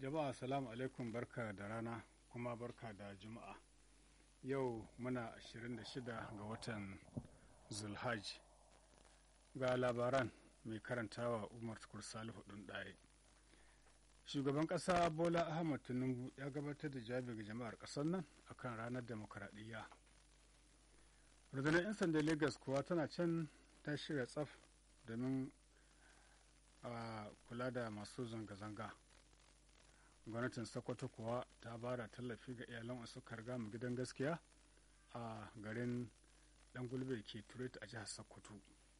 jama'a salamu alaikum barka da rana kuma barka da juma'a yau muna 26 ga watan zulhaj ga labaran mai karantawa umar tukur salihu ɗin ɗaya shugaban ƙasa bola ahmad tinubu ya gabatar da jawabi ga jama'ar ƙasar nan akan ranar demokaradiyya rundunar 'yan sanda lagos kuwa tana can ta shirya tsaf domin a kula da masu zanga-zanga gwamnatin sokoto kuwa ta bada tallafi ga iyalan wasu karga mu gidan gaskiya a garin dan gulbe ke turet a jihar sokoto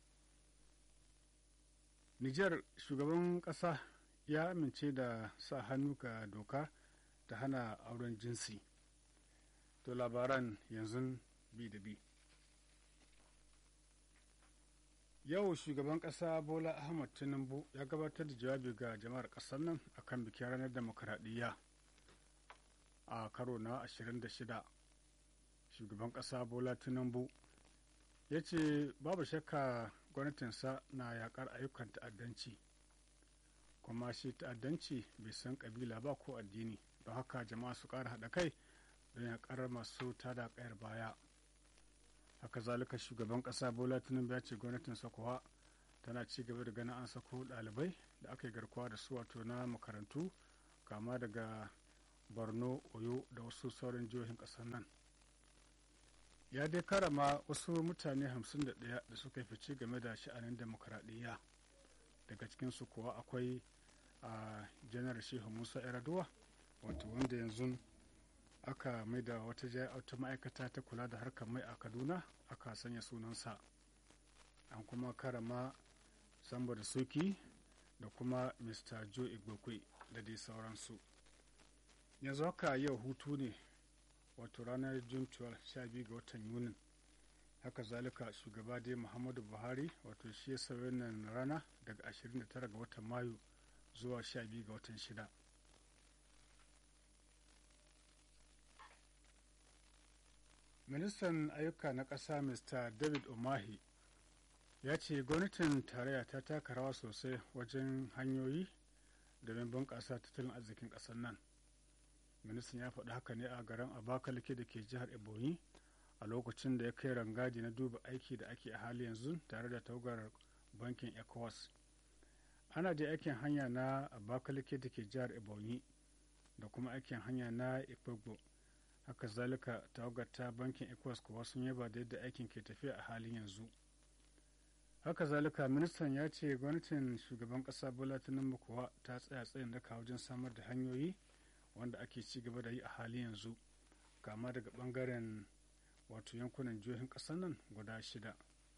nijar shugaban kasa ya amince da sa hannu ga doka ta hana auren jinsi to labaran yanzu bi da bi yau shugaban kasa bola ahmad tinubu ya gabatar da jawabi ga jama'ar kasar nan akan bikin ranar demokaradiyya a karo na 26 shugaban kasa bola tinubu ya ce babu shakka gwamnatinsa na yakar ayyukan ta'addanci kuma shi ta'addanci bai san kabila ba ko addini don haka jama'a su ƙara haɗa kai don yakar masu tada kayar baya haka zalika shugaban kasa bola tinubu ya ce gwamnatin sakowa tana ci gaba da ganin an sako dalibai da aka yi garkuwa da su wato na makarantu kama daga borno oyo da wasu sauran jihohin kasar nan ya dai karama wasu mutane 51 da suka yi fice game da sha'anin demokaradiyya daga cikinsu kuwa akwai a janar shehu musa yaraduwa wato wanda yanzu aka mai da wata wata ma'aikata ta kula da harkar mai a kaduna aka sanya sunansa an kuma karama samba da soki da kuma mr joe igbokwe da dai sauransu yanzu haka yau hutu ne wato ranar june 12 ga watan yunin haka zalika shugaba dai muhammadu buhari wato shi ya sauya wannan rana daga 29 ga watan mayu zuwa 12 ga watan shida ministan ayyuka na ƙasa mr david omahi ya ce gwamnatin tarayya ta taka rawa sosai wajen hanyoyi domin bunƙasa tattalin arzikin ƙasar nan ministan ya faɗi haka ne a garin abakalake da ke jihar ebonyi a lokacin da ya kai rangaji na duba aiki da ake a hali yanzu tare da tawagar bankin ecowas ana da aikin hanya na abakalake da ke jihar ebonyi da kuma aikin hanya na ikpegbo haka zalika tawagar ta bankin ecowas kuwa sun yaba da yadda aikin ke tafiya a halin yanzu haka zalika ministan ya ce gwamnatin shugaban kasa bola tinubu kuwa ta tsaya tsayin daka wajen samar da hanyoyi wanda ake ci gaba da yi a halin yanzu kama daga bangaren wato yankunan jihohin kasar nan guda shida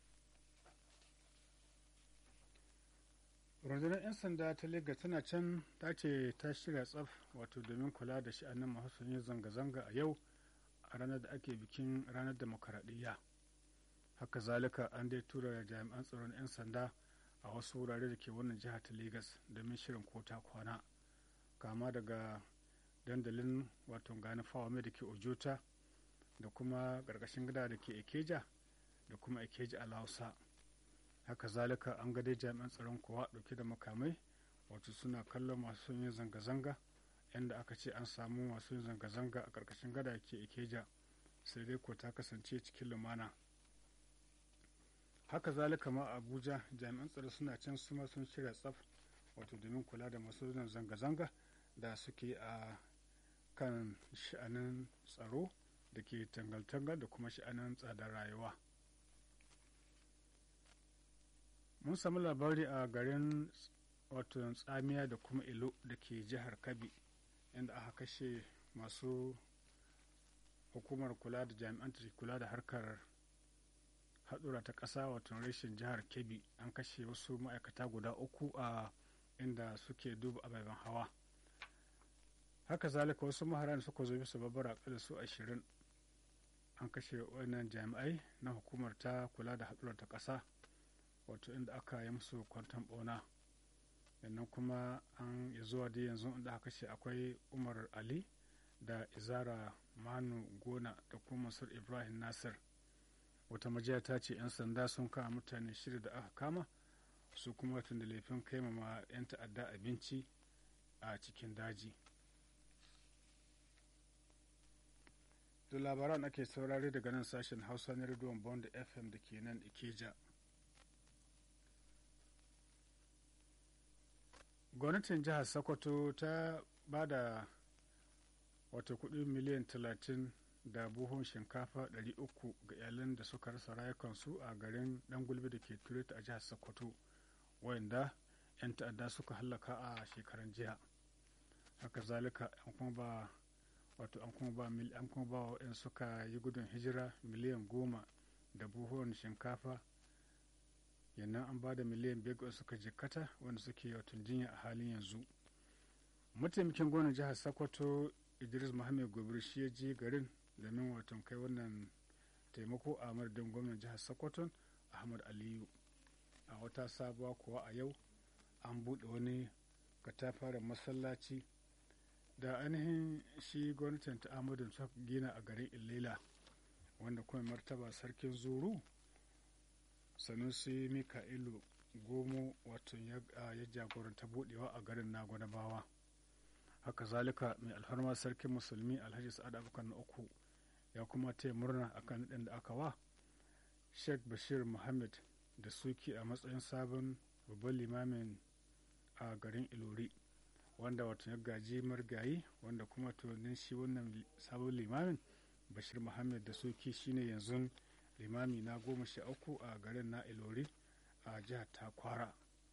rundunar 'yan sanda ta lega tana can ta ce ta shirya tsaf wato domin kula da sha'anin masu yin zanga-zanga a yau a ranar da ake bikin ranar demokaradiyya haka zalika an dai tura jami'an tsaron 'yan sanda a wasu wurare da ke wannan jihar ta Legas domin shirin kota kwana kama daga dandalin wato gani fawame da ke ojota da kuma ƙarƙashin gida da ke ikeja da kuma ikeja a lausa haka zalika an ga dai jami'an tsaron kuwa dauke da makamai wato suna kallon masu yin zanga-zanga yadda aka ce an samu masu yin zanga-zanga a ƙarƙashin gada ke ikeja sai dai ko ta kasance cikin lumana haka zalika ma abuja jami'an tsaro suna can suma sun shirya tsaf wato domin kula da masu yin zanga-zanga da suke a kan sha'anin tsaro da ke tangal-tangal da kuma sha'anin tsadar rayuwa mun samu labari a garin wato tsamiya da kuma ilo da ke jihar kabi inda aka kashe masu hukumar kula da jami'an da kula da harkar haɗura ta ƙasa wato rashin jihar kebbi an kashe wasu ma'aikata guda uku a inda suke duba ababen hawa haka zalika wasu maharan suka zo bisa babbar akalla su ashirin an kashe wannan jami'ai na hukumar ta kula da haɗura ta ƙasa wato inda aka yi musu kwantan ɓauna sannan kuma an ya zuwa da yanzu inda aka kashe akwai umar ali da izara manu gona da kuma mansur ibrahim nasir wata majiya ta ce 'yan sanda sun kama mutane shida da aka kama su kuma tun da laifin kaimama 'yan ta'adda abinci a cikin daji da labaran ake saurare daga nan sashen hausa na rediyon bond fm da ke nan ikeja gwamnatin jihar sokoto ta ba da wata kudi miliyan 30 da buhun shinkafa 300 ga iyalan da suka rasa rayukansu a garin dan gulbi da ke tureta a jihar sokoto wayanda 'yan ta'adda suka hallaka a shekaran jiya haka zalika an kuma ba wato an kuma ba mil an kuma ba wa suka yi gudun hijira miliyan goma da buhuwan shinkafa yannan an ba da miliyan biyar suka jikkata wanda suke wato jinya a halin yanzu mataimakin gwamnan jihar sokoto idris muhammad gobir shi ya je garin domin wato kai wannan taimako a madadin gwamnan jihar sokoto ahmad aliyu a wata sabuwa kuwa a yau an buɗe wani katafaren masallaci da ainihin shi gwamnatin ta amadu ta gina a garin illela wanda kuma martaba sarkin zuru sanusi mika'ilu gomo wato ya jagoranta budewa a garin na gwadabawa haka zalika mai alfarma sarkin musulmi alhaji sa'ad abokan na uku ya kuma taya murna akan naɗin da aka wa sheikh bashir muhammad da suki a matsayin sabon babban limamin a garin ilori wanda wato ya gaji margayi wanda kuma tunanin shi wannan sabon limamin bashir muhammad da soki shine yanzu limami na goma sha uku a garin na ilori a jihar takwara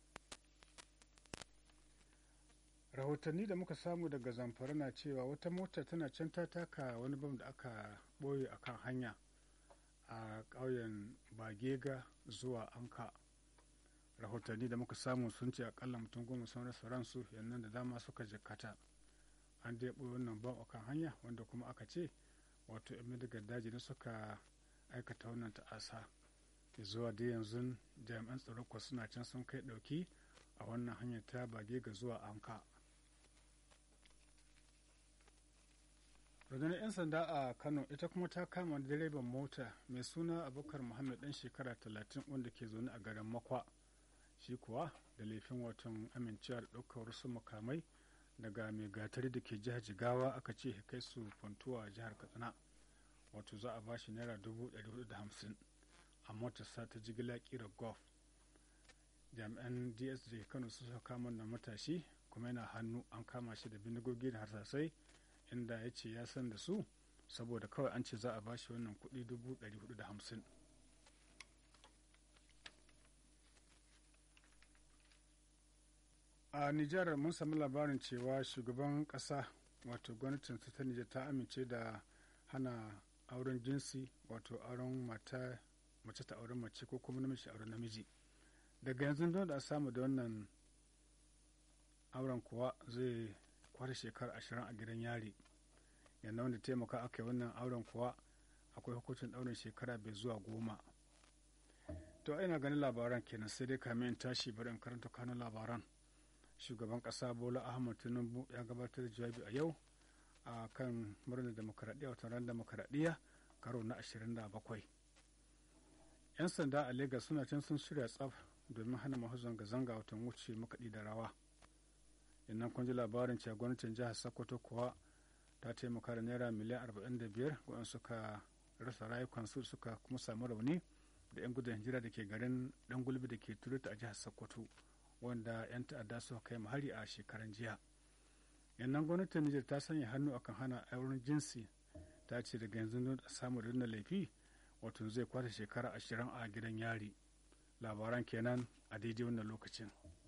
rahotanni da muka samu daga zamfara na cewa wata mota tana can ta taka wani bam da aka ɓoye a kan hanya a ƙauyen bagega zuwa anka rahotanni da muka samu sun ce akalla mutum goma sun rasa ransu yannan da dama suka jikkata an dai ɓoye wannan bam a kan hanya wanda kuma aka ce wato yan madigar daji ne suka aikata wannan ta'asa zuwa da yanzu jami'an tsaro kuwa suna can sun kai ɗauki a wannan hanyar ta bage ga zuwa anka rundunar 'yan sanda a kano ita kuma ta kama direban mota mai suna abubakar muhammad dan shekara 30 wanda ke zaune a garin makwa shi kuwa da laifin watan amincewa da ɗaukar wasu makamai daga mai gatari da ke jihar jigawa aka ce kai su fantuwa jihar katsina wato za a ba shi naira dubu da hamsin a motarsa ta jigila kira golf jami'an dsd kano su suka kama na matashi kuma yana hannu an kama shi da bindigogi da harsasai inda ya ce ya san da su saboda kawai an ce za a ba shi wannan kuɗi dubu da hamsin a nijar mun sami labarin cewa shugaban kasa wato gwamnatin ta nijar ta amince da hana auren jinsi wato auren mata mace ta auren mace ko kuma namiji auren namiji daga yanzu don da samu da wannan auren kuwa zai kwata shekara ashirin a gidan yari yadda wanda taimaka aka yi wannan auren kuwa akwai hukuncin ɗaurin shekara bai zuwa goma to ina ganin labaran kenan sai dai kamin in tashi bari in karanta kanun labaran shugaban kasa bola ahmad tinubu ya gabatar da jawabi a yau a kan murnar demokaradiyya watan ran demokaradiyya karo na 27 yan sanda a lagos suna can sun shirya tsaf domin hana masu zanga-zanga watan wuce makaɗi da rawa yannan kun ji labarin cewa gwamnatin jihar sokoto kuwa ta taimaka da naira miliyan 45 waɗanda suka rasa rayukansu suka kuma samu rauni da 'yan gudun hijira da ke garin dan gulbi da ke turuta a jihar sokoto wanda 'yan ta'adda suka kai hari a shekaran jiya yannan gwamnatin nijar ta sanya hannu akan hana auren jinsi ta ce daga yanzu don samu da laifi wato zai kwata shekara ashirin a gidan yari labaran kenan a daidai wannan lokacin